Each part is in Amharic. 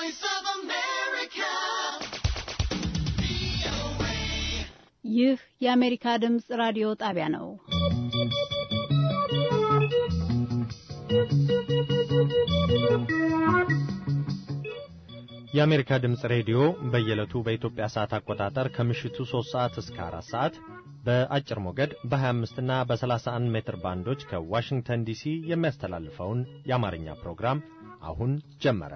Voice of America. ይህ የአሜሪካ ድምፅ ራዲዮ ጣቢያ ነው። የአሜሪካ ድምፅ ሬዲዮ በየዕለቱ በኢትዮጵያ ሰዓት አቆጣጠር ከምሽቱ 3 ሰዓት እስከ 4 ሰዓት በአጭር ሞገድ በ25 እና በ31 ሜትር ባንዶች ከዋሽንግተን ዲሲ የሚያስተላልፈውን የአማርኛ ፕሮግራም አሁን ጀመረ።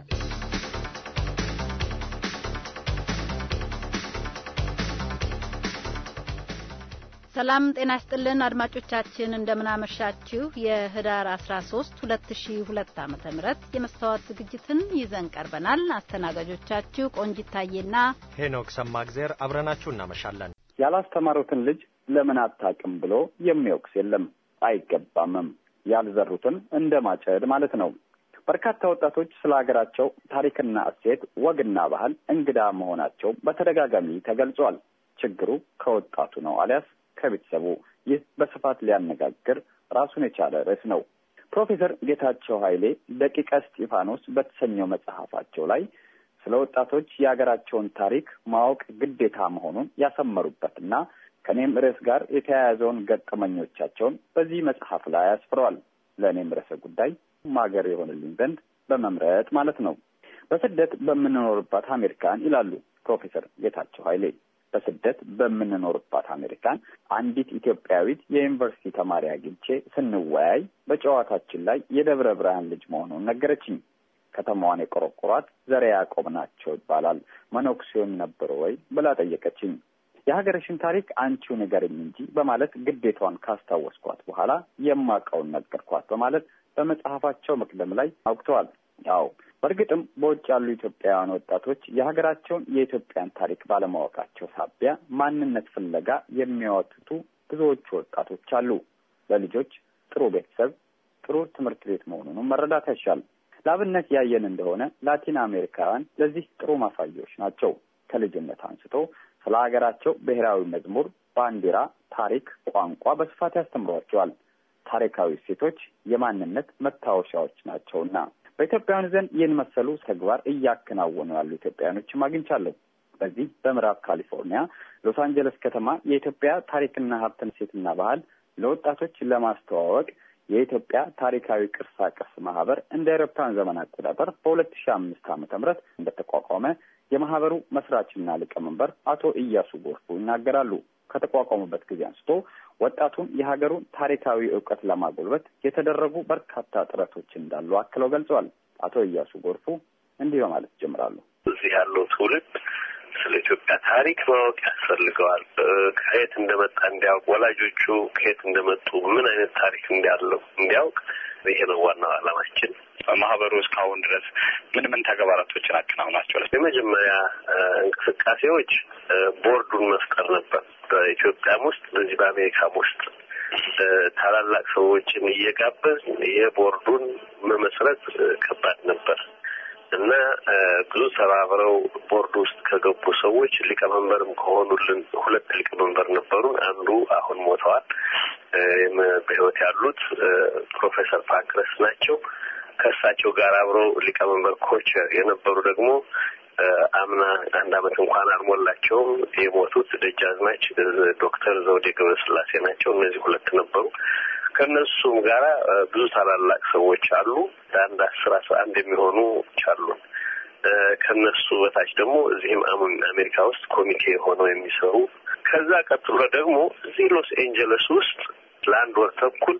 ሰላም ጤና ይስጥልን አድማጮቻችን፣ እንደምናመሻችሁ የህዳር 13 2002 ዓ.ም የመስተዋት ዝግጅትን ይዘን ቀርበናል። አስተናጋጆቻችሁ ቆንጂት ታዬና ሄኖክ ሰማግዜር አብረናችሁ እናመሻለን። ያላስተማሩትን ልጅ ለምን አታውቅም ብሎ የሚወቅስ የለም፣ አይገባምም። ያልዘሩትን እንደ ማጨድ ማለት ነው። በርካታ ወጣቶች ስለ ሀገራቸው ታሪክና እሴት፣ ወግና ባህል እንግዳ መሆናቸው በተደጋጋሚ ተገልጿል። ችግሩ ከወጣቱ ነው አሊያስ ከቤተሰቡ? ይህ በስፋት ሊያነጋግር ራሱን የቻለ ርዕስ ነው። ፕሮፌሰር ጌታቸው ኃይሌ ደቂቀ እስጢፋኖስ በተሰኘው መጽሐፋቸው ላይ ስለ ወጣቶች የሀገራቸውን ታሪክ ማወቅ ግዴታ መሆኑን ያሰመሩበትና ከእኔም ርዕስ ጋር የተያያዘውን ገጠመኞቻቸውን በዚህ መጽሐፍ ላይ አስፍረዋል። ለእኔም ርዕሰ ጉዳይ ማገር የሆንልኝ ዘንድ በመምረጥ ማለት ነው። በስደት በምንኖርባት አሜሪካን ይላሉ ፕሮፌሰር ጌታቸው ኃይሌ በስደት በምንኖርባት አሜሪካን አንዲት ኢትዮጵያዊት የዩኒቨርሲቲ ተማሪ አግኝቼ ስንወያይ በጨዋታችን ላይ የደብረ ብርሃን ልጅ መሆኑን ነገረችኝ። ከተማዋን የቆረቆሯት ዘረ ያዕቆብ ናቸው ይባላል። መነኩሴውን ነበሩ ወይ ብላ ጠየቀችኝ። የሀገርሽን ታሪክ አንቺው ንገረኝ እንጂ በማለት ግዴታዋን ካስታወስኳት በኋላ የማውቀውን ነገርኳት በማለት በመጽሐፋቸው መቅደም ላይ አውቅተዋል። አዎ በእርግጥም በውጭ ያሉ ኢትዮጵያውያን ወጣቶች የሀገራቸውን የኢትዮጵያን ታሪክ ባለማወቃቸው ሳቢያ ማንነት ፍለጋ የሚያወትቱ ብዙዎቹ ወጣቶች አሉ። ለልጆች ጥሩ ቤተሰብ፣ ጥሩ ትምህርት ቤት መሆኑንም መረዳት ያሻል። ለአብነት ያየን እንደሆነ ላቲን አሜሪካውያን ለዚህ ጥሩ ማሳያዎች ናቸው። ከልጅነት አንስቶ ስለ ሀገራቸው ብሔራዊ መዝሙር፣ ባንዲራ፣ ታሪክ፣ ቋንቋ በስፋት ያስተምሯቸዋል። ታሪካዊ እሴቶች የማንነት መታወሻዎች ናቸውና በኢትዮጵያውያን ዘንድ ይህን መሰሉ ተግባር እያከናወኑ ያሉ ኢትዮጵያውያኖችም አግኝቻለሁ። በዚህ በምዕራብ ካሊፎርኒያ ሎስ አንጀለስ ከተማ የኢትዮጵያ ታሪክና ሀብትን እሴትና ባህል ለወጣቶች ለማስተዋወቅ የኢትዮጵያ ታሪካዊ ቅርሳ ቅርስ ማህበር እንደ አውሮፓውያን ዘመን አቆጣጠር በሁለት ሺ አምስት ዓመተ ምህረት እንደተቋቋመ የማህበሩ መስራችና ሊቀመንበር አቶ እያሱ ጎርፉ ይናገራሉ። ከተቋቋሙበት ጊዜ አንስቶ ወጣቱን የሀገሩን ታሪካዊ እውቀት ለማጎልበት የተደረጉ በርካታ ጥረቶች እንዳሉ አክለው ገልጸዋል። አቶ እያሱ ጎርፉ እንዲህ በማለት ይጀምራሉ። እዚህ ያለው ትውልድ ስለ ኢትዮጵያ ታሪክ ማወቅ ያስፈልገዋል። ከየት እንደመጣ እንዲያውቅ፣ ወላጆቹ ከየት እንደመጡ፣ ምን አይነት ታሪክ እንዳለው እንዲያውቅ ይሄ ነው ዋናው ዓላማችን። ማህበሩ እስካሁን ድረስ ምን ምን ተግባራቶችን አከናውናቸዋል? የመጀመሪያ እንቅስቃሴዎች ቦርዱን መፍጠር ነበር። በኢትዮጵያም ውስጥ በዚህ በአሜሪካም ውስጥ ታላላቅ ሰዎችን እየጋበዝ የቦርዱን መመስረት ከባድ ነበር እና ብዙ ተባብረው ቦርድ ውስጥ ከገቡ ሰዎች ሊቀመንበርም ከሆኑልን ሁለት ሊቀመንበር ነበሩን። አንዱ አሁን ሞተዋል። በሕይወት ያሉት ፕሮፌሰር ፓንክረስ ናቸው። ከእሳቸው ጋር አብረው ሊቀመንበር ኮቸር የነበሩ ደግሞ አምና አንድ አመት እንኳን አልሞላቸውም የሞቱት ደጃዝማች ዶክተር ዘውዴ ገብረስላሴ ናቸው። እነዚህ ሁለት ነበሩ። ከእነሱም ጋራ ብዙ ታላላቅ ሰዎች አሉ። አንድ አስር አስራ አንድ የሚሆኑ አሉ። ከነሱ በታች ደግሞ እዚህም አሜሪካ ውስጥ ኮሚቴ ሆነው የሚሰሩ ከዛ ቀጥሎ ደግሞ እዚህ ሎስ ኤንጀለስ ውስጥ ለአንድ ወር ተኩል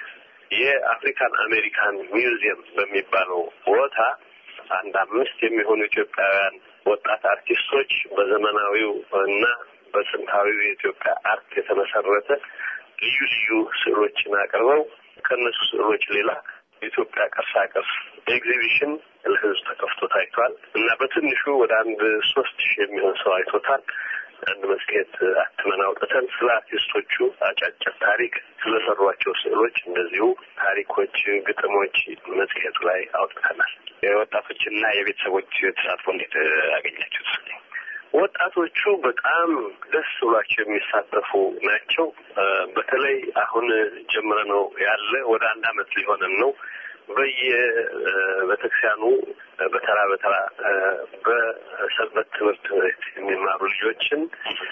የአፍሪካን አሜሪካን ሚውዚየም በሚባለው ቦታ አንድ አምስት የሚሆኑ ኢትዮጵያውያን ወጣት አርቲስቶች በዘመናዊው እና በጥንታዊው የኢትዮጵያ አርት የተመሰረተ ልዩ ልዩ ስዕሎችን አቅርበው ከእነሱ ስዕሎች ሌላ የኢትዮጵያ ቅርሳ ቅርስ ኤግዚቢሽን ለሕዝብ ተከፍቶ ታይቷል እና በትንሹ ወደ አንድ ሶስት ሺህ የሚሆን ሰው አይቶታል። አንድ መጽሔት አትመን አውጥተን ስለ አርቲስቶቹ አጫጭር ታሪክ ስለሰሯቸው ስዕሎች እንደዚሁ ታሪኮች፣ ግጥሞች መጽሔቱ ላይ አውጥተናል። የወጣቶችና የቤተሰቦች ተሳትፎ እንዴት አገኛችሁት? ወጣቶቹ በጣም ደስ ብሏቸው የሚሳተፉ ናቸው። በተለይ አሁን ጀምረ ነው ያለ ወደ አንድ አመት ሊሆነን ነው። በየቤተክርስቲያኑ በተራ በተራ በሰንበት ትምህርት ቤት የሚማሩ ልጆችን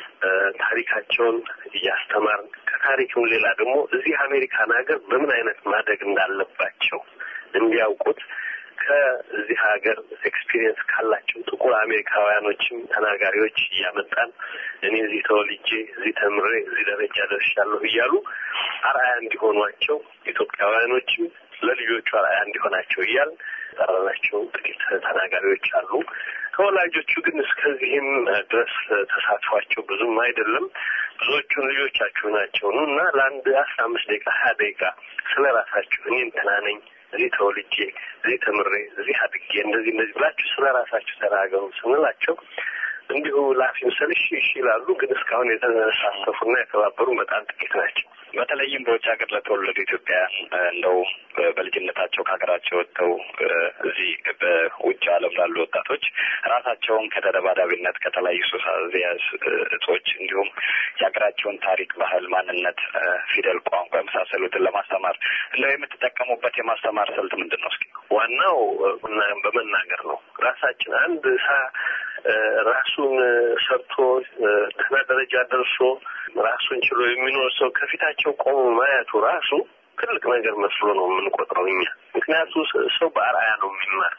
ታሪካቸውን እያስተማርን ከታሪክም ሌላ ደግሞ እዚህ አሜሪካን ሀገር በምን አይነት ማደግ እንዳለባቸው እንዲያውቁት ከዚህ ሀገር ኤክስፒሪየንስ ካላቸው ጥቁር አሜሪካውያኖችም ተናጋሪዎች እያመጣን እኔ እዚህ ተወልጄ እዚህ ተምሬ እዚህ ደረጃ ደርሻለሁ እያሉ አርአያ እንዲሆኗቸው ኢትዮጵያውያኖችም ለልጆቹ አርአያ እንዲሆናቸው እያል ጠራናቸው ጥቂት ተናጋሪዎች አሉ። ከወላጆቹ ግን እስከዚህም ድረስ ተሳትፏቸው ብዙም አይደለም። ብዙዎቹን ልጆቻችሁ ናቸው ነው እና ለአንድ አስራ አምስት ደቂቃ ሀያ ደቂቃ ስለ ራሳችሁ እኔ እንትና ነኝ እዚህ ተወልጄ እዚህ ተምሬ እዚህ አድጌ እንደዚህ እንደዚህ ብላችሁ ስለ ራሳችሁ ተናገሩ ስንላቸው እንዲሁ ላፊ ምሰል እሺ እሺ ይላሉ። ግን እስካሁን የተሳተፉና የተባበሩ በጣም ጥቂት ናቸው። በተለይም በውጭ ሀገር ለተወለዱ ኢትዮጵያውያን እንደው በልጅነታቸው ከሀገራቸው ወጥተው እዚህ በውጭ ዓለም ላሉ ወጣቶች ራሳቸውን ከተደባዳቢነት ከተለያዩ ሱስ አስያዥ እጾች እንዲሁም የሀገራቸውን ታሪክ፣ ባህል፣ ማንነት፣ ፊደል፣ ቋንቋ የመሳሰሉትን ለማስተማር እንደው የምትጠቀሙበት የማስተማር ስልት ምንድን ነው? እስኪ ዋናው በመናገር ነው። ራሳችን አንድ ሳ ራሱን ሰርቶ ደህና ደረጃ ደርሶ ራሱን ችሎ የሚኖር ሰው ከፊታቸው ቆሞ ማየቱ ራሱ ትልቅ ነገር መስሎ ነው የምንቆጥረው እኛ። ምክንያቱ ሰው በአርአያ ነው የሚማር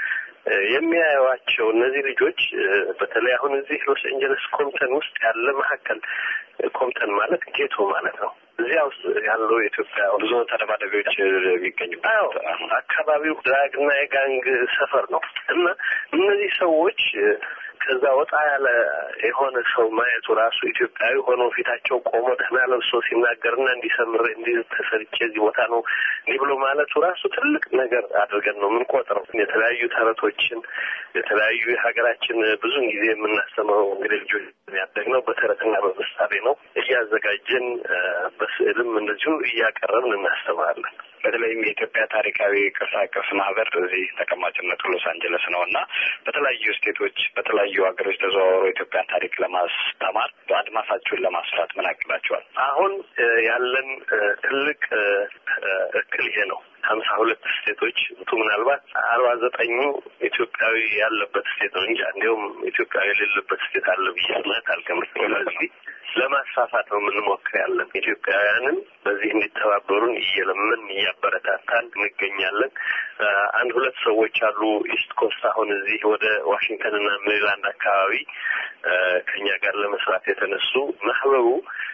የሚያዩዋቸው እነዚህ ልጆች በተለይ አሁን እዚህ ሎስ ኤንጀለስ ኮምተን ውስጥ ያለ መካከል ኮምተን ማለት ጌቶ ማለት ነው። እዚያ ውስጥ ያለው የኢትዮጵያ ብዙ ተደባዳቢዎች የሚገኙበት አዎ፣ አካባቢው ድራግና የጋንግ ሰፈር ነው እና እነዚህ ሰዎች ከዛ ወጣ ያለ የሆነ ሰው ማየቱ ራሱ ኢትዮጵያዊ ሆኖ ፊታቸው ቆሞ ደህና ለብሶ ሲናገርና እንዲሰምር እንዲህ ተሰርቼ እዚህ ቦታ ነው እንዲህ ብሎ ማለቱ ራሱ ትልቅ ነገር አድርገን ነው የምንቆጥረው። የተለያዩ ተረቶችን የተለያዩ የሀገራችን ብዙን ጊዜ የምናስተምረው እንግዲህ ልጆች ያደግነው በተረትና በምሳሌ ነው። እያዘጋጀን በስዕልም እንደዚሁ እያቀረብን እናስተምራለን። በተለይም የኢትዮጵያ ታሪካዊ ቅርሳ ቅርስ ማህበር እዚህ ተቀማጭነቱ ሎስ አንጀለስ ነው እና በተለያዩ ስቴቶች በተለያዩ ሀገሮች ተዘዋውሮ ኢትዮጵያን ታሪክ ለማስተማር በአድማሳችሁን ለማስፋት ምን አቅዳችኋል? አሁን ያለን ትልቅ እክል ይሄ ነው። ሀምሳ ሁለት ስቴቶች ቱ ምናልባት አርባ ዘጠኙ ኢትዮጵያዊ ያለበት ስቴት ነው እንጂ እንዲሁም ኢትዮጵያዊ የሌለበት ስቴት አለ ብዬ ማለት አልገምትም። ስለዚህ ለማስፋፋት ነው የምንሞክር ያለን ኢትዮጵያውያንን በዚህ እንዲተባበሩን እየለመን እያበረታታን እንገኛለን። አንድ ሁለት ሰዎች አሉ ኢስት ኮስት አሁን እዚህ ወደ ዋሽንግተንና ሜሪላንድ አካባቢ ከኛ ጋር ለመስራት የተነሱ ማህበሩ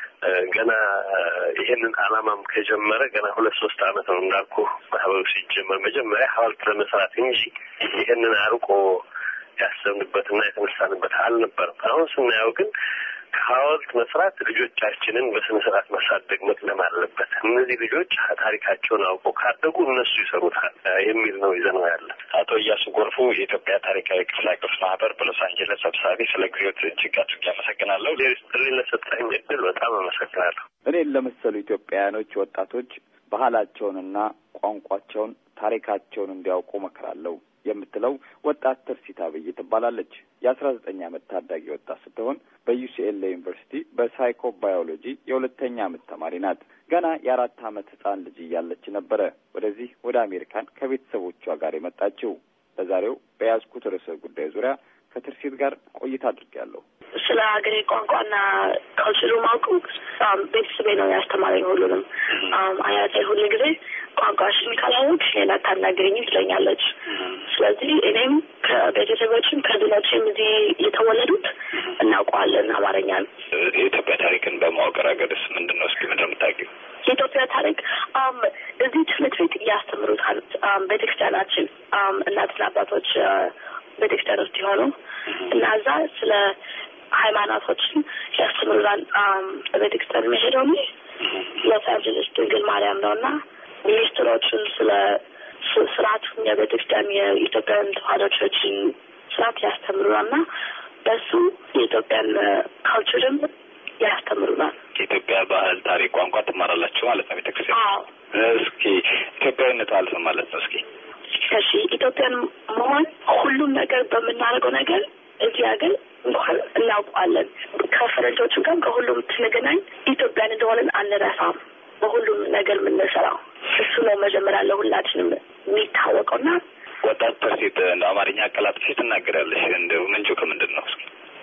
ገና ይሄንን አላማም ከጀመረ ገና ሁለት ሶስት አመት ነው እንዳልኩ ማህበሩ ሲጀመር መጀመሪያ ሀውልት ለመስራት እንጂ ይሄንን አርቆ ያሰብንበትና የተነሳንበት አልነበረም። አሁን ስናየው ግን ከሀውልት መስራት ልጆቻችንን በስነ ስርዓት ማሳደግ መቅደም አለበት። እነዚህ ልጆች ታሪካቸውን አውቀው ካደጉ እነሱ ይሰሩታል የሚል ነው ይዘነው ያለን። አቶ እያሱ ጎርፉ የኢትዮጵያ ታሪካዊ ቅርሳ ቅርስ ማህበር በሎስ አንጀለስ ሰብሳቢ፣ ስለ ጊዜዎት እጅግ አድርጌ አመሰግናለሁ። ጥሪ ለሰጠኝ እድል በጣም አመሰግናለሁ። እኔን ለመሰሉ ኢትዮጵያውያኖች ወጣቶች ባህላቸውንና ቋንቋቸውን ታሪካቸውን እንዲያውቁ መክራለሁ የምትለው ወጣት ትርሲት አብይ ትባላለች። የአስራ ዘጠኝ ዓመት ታዳጊ ወጣት ስትሆን በዩሲኤልኤ ዩኒቨርሲቲ በሳይኮ ባዮሎጂ የሁለተኛ ዓመት ተማሪ ናት። ገና የአራት ዓመት ህጻን ልጅ እያለች ነበረ ወደዚህ ወደ አሜሪካን ከቤተሰቦቿ ጋር የመጣችው። ለዛሬው በያዝኩት ርዕሰ ጉዳይ ዙሪያ ከትርሲት ጋር ቆይታ አድርጌያለሁ። ስለ ሀገሬ ቋንቋና ካልቸሩ ማውቁ ቤተሰቤ ነው ያስተማረኝ። ሁሉንም አያቴ ሁሉ ጊዜ ቋንቋሽን ካላወቅሽ ሌላ አታናግረኝም ትለኛለች። ስለዚህ እኔም ከቤተሰቦችም ከዝኖችም እዚህ የተወለዱት እናውቀዋለን አማርኛን። የኢትዮጵያ ታሪክን በማወቅ ረገድስ ምንድን ነው? እስኪ ምንድን ነው የምታውቂው? የኢትዮጵያ ታሪክ እዚህ ትምህርት ቤት እያስተምሩታል። ቤተክርስቲያናችን እናትና አባቶች ቤተክርስቲያን ውስጥ የሆኑ እና እዛ ስለ ሃይማኖቶችን ያስተምሩናል። ቤተክርስቲያን መሄደው ሎስ አንጀለስ ድንግል ማርያም ነው እና ሚኒስትሮችን ስለ ስርዓቱን የቤተክርስቲያን የኢትዮጵያን ተዋሕዶ ቸርችን ስርዓት ያስተምሩናል እና በሱ የኢትዮጵያን ካልቸርም ያስተምሩናል። የኢትዮጵያ ባህል፣ ታሪክ፣ ቋንቋ ትማራላችሁ ማለት ነው ቤተክርስቲያን። እስኪ ኢትዮጵያዊነት ማለት ነው ማለት ነው እስኪ እሺ ኢትዮጵያን መሆን ሁሉም ነገር በምናደርገው ነገር እዚህ ሀገር እንኳን እናውቀዋለን። ከፈረንጆቹ ጋር ከሁሉም ስንገናኝ ኢትዮጵያን እንደሆነን አንረሳም። በሁሉም ነገር የምንሰራው እሱ ነው መጀመሪያ ለሁላችንም የሚታወቀው እና ወጣት ተርሴት እንደ አማርኛ አቀላጥፈሽ ትናገራለሽ። እንደው ምንጩ ከምንድን ነው?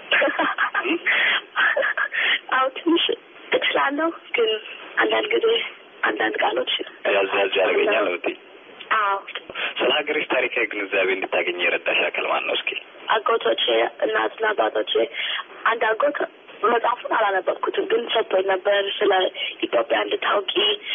አዎ ትንሽ እችላለሁ፣ ግን አንዳንድ ጊዜ አንዳንድ ቃሎች ያዝ ያዝ ያደርገኛል ነው ብትይ። አዎ ስለ ሀገርሽ ታሪካዊ ግንዛቤ እንድታገኝ የረዳሽ አካል ማን ነው? እስኪ አጎቶቼ እናትና አባቶቼ አንድ አጎት መጽሐፉን አላነበብኩትም፣ ግን ሰጥቶኝ ነበር ስለ ኢትዮጵያ እንድታውቂ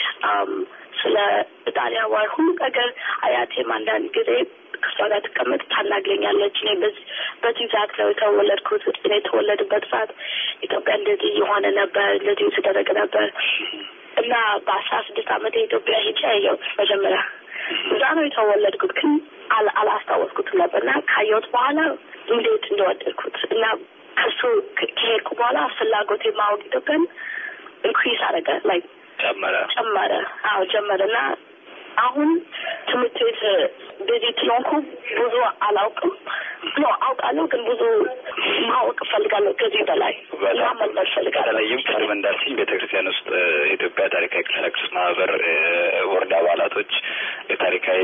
ስለ ኢጣሊያ ዋር ሁሉ ነገር አያቴም አንዳንድ ጊዜ ከሷ ጋር ትቀመጥ ታናግረኛለች። እኔ በዚህ በዚህ ሰዓት ነው የተወለድኩት። እኔ የተወለድበት ሰዓት ኢትዮጵያ እንደዚህ የሆነ ነበር፣ እንደዚህ የተደረገ ነበር እና በአስራ ስድስት ዓመት የኢትዮጵያ ሄጄ ያየሁት መጀመሪያ እዛ ነው የተወለድኩት፣ ግን አላስታወስኩትም ነበር እና ካየሁት በኋላ እንዴት እንደወደድኩት እና ከሱ ከሄድኩ በኋላ ፍላጎቴ ማወቅ ኢትዮጵያን ኢንክሪስ አደረገ ላይ ጨመረ ጨመረ። አዎ ጨመረ እና አሁን ትምህርት ቤት ቤዚ ስለሆንኩ ብዙ አላውቅም። ኖ አውቃለሁ፣ ግን ብዙ ማወቅ እፈልጋለሁ ከዚህ በላይ ማመልመድ እፈልጋለሁ። በተለይም ቅድም እንዳልሽኝ ቤተ ክርስቲያን ውስጥ የኢትዮጵያ ታሪካዊ ቅርስ ማህበር ቦርድ አባላቶች የታሪካዊ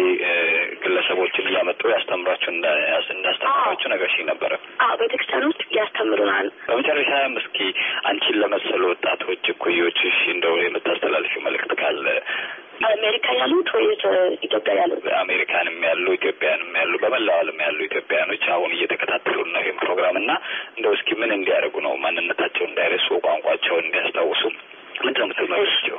ግለሰቦችን እያመጡ ያስተምሯቸው እንዳስተምሯቸው ነገርሽኝ ነበረ። አዎ ቤተ ክርስቲያን ውስጥ ያስተምሩናል። በመጨረሻም እስኪ አንቺን ለመሰሉ ወጣቶች እኩዮችሽ እንደው የምታስተላልፊው መልእክት ካለ አሜሪካ ያሉት ወይስ ኢትዮጵያ ያሉት? አሜሪካንም ያሉ ኢትዮጵያንም ያሉ በመላው ዓለም ያሉ ኢትዮጵያኖች አሁን እየተከታተሉ ነው ይህም ፕሮግራም እና እንደው እስኪ ምን እንዲያደርጉ ነው ማንነታቸውን እንዳይረሱ ቋንቋቸውን እንዲያስታውሱ ምንድን ነው የምትመክሯቸው?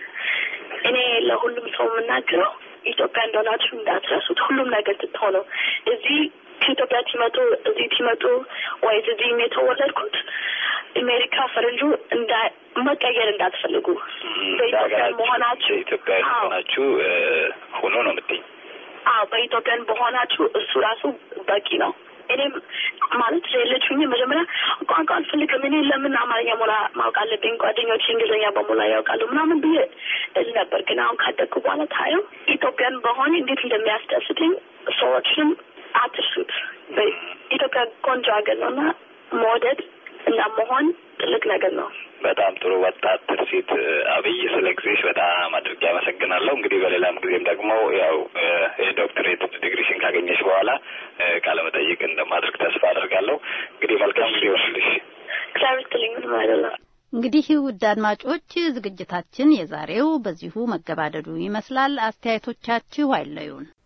እኔ ለሁሉም ሰው የምናገረው ኢትዮጵያ እንደሆናችሁ እንዳትረሱት። ሁሉም ነገር ትትሆኑ እዚህ ከኢትዮጵያ ሲመጡ እዚህ ሲመጡ ወይስ እዚህም የተወለድኩት አሜሪካ ፈረንጁ እንዳ መቀየር እንዳትፈልጉ በኢትዮጵያን መሆናችሁ ኢትዮጵያ መሆናችሁ ሆኖ ነው የምትይኝ? አዎ በኢትዮጵያን በሆናችሁ እሱ ራሱ በቂ ነው። እኔም ማለት ሌሎች ሁኜ መጀመሪያ ቋንቋ አልፈልግም እኔ ለምን አማርኛ ሞላ ማወቅ አለብኝ ጓደኞች እንግሊዝኛ በሞላ ያውቃሉ ምናምን ብዬ እል ነበር። ግን አሁን ካደግኩ በኋላ ታየው ኢትዮጵያን በሆነ እንዴት እንደሚያስደስትኝ ሰዎችንም አትርሱት። ኢትዮጵያ ቆንጆ ሀገር ነው እና መውደድ እና መሆን ትልቅ ነገር ነው። በጣም ጥሩ ወጣት ትርሲት አብይ፣ ስለ ጊዜሽ በጣም አድርጌ አመሰግናለሁ። እንግዲህ በሌላም ጊዜም ደግሞ ያው የዶክትሬት ዲግሪሽን ካገኘሽ በኋላ ቃለ መጠይቅ እንደማድረግ ተስፋ አድርጋለሁ። እንግዲህ መልካም ጊዜ ይሆንልሽ። እግዚአብሔር ይስጥልኝ። ምንም አይደለም። እንግዲህ ውድ አድማጮች ዝግጅታችን የዛሬው በዚሁ መገባደዱ ይመስላል። አስተያየቶቻችሁ አይለዩን።